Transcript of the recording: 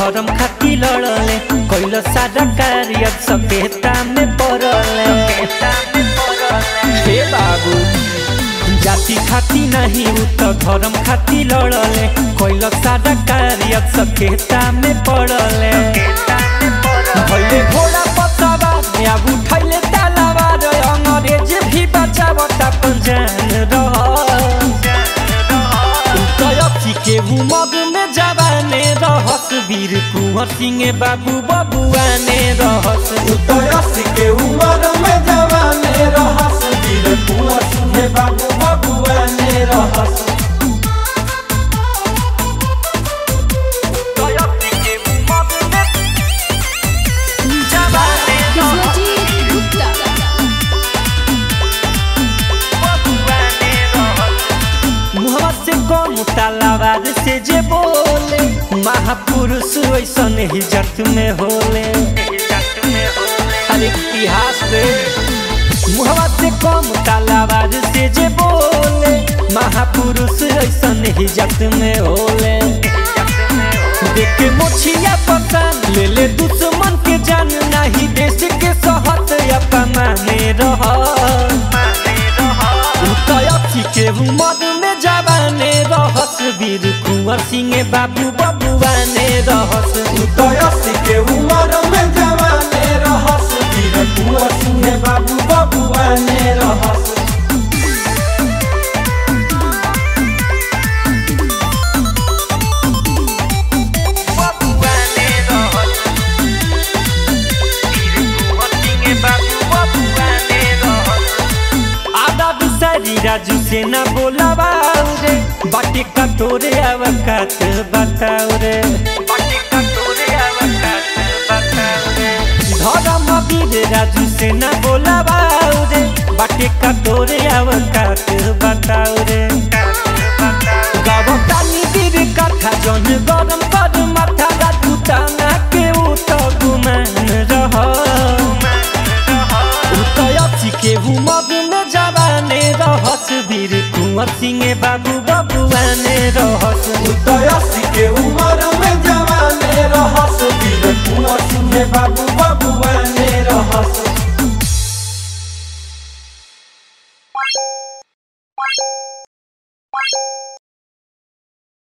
धर्म खाती लड़ले कैल सारा कार्य सभ्यता में पड़ले हे बाबू जाति खाती नहीं उ तो धर्म खाती लड़ले कैल सारा कार्य सभ्यता में पड़ले भैले घोड़ा पतावा अब उठैले तालावा रे अंग्रेज भी बचावता पंजान रह कयथी के उमर में जवाने रहस वीर कुंवर सिंह बाबू बबुआने रहस उतरस के उमर में जवाने रहस वीर कुंवर सिंह बाबू बबुआने रहस कयथी के उमर में जवाने विश्वजीत गुप्ता बबुआने रहस मुहवा से कम तालावार से जे बोले महापुरुष ऐसन ही जट में होले अरे इतिहास रे मुहवा से कम तालावार से जे बोले महापुरुष ऐसन ही जट में होले देख के मोछिया पता ले ले दुश्मन के जान नहीं देश के सहत अपमाने रह उतयथी के उमर में जवाने रहस वीर कुंवर सिंह बाबू बबुआने रहस उतरस के उमर में जवाने रहस वीर कुंवर सिंह बाबू बबुआने रहस बबुआने रहस वीर कुंवर सिंह बाबू बबुआने रहस आधा बिसारी राजू से न बोलावाऊ रे बाटे का तोरे अवकात बताओ रे बाटे का तोरे अवकात बताओ रे धर्म वीर राजू से न बोलावाऊ रे बाटे का तोरे अवकात बताओ रे गावतानी वीर कथा जन गरम कर माथा राजू ताना के उ तो गुमान रह उतयथी के उमर में जवाने रहस वीर कुंवर सिंह बाबू बबुआने रहस उतरस के उमर में जवाने रहस वीर कुंवर सिंह बाबू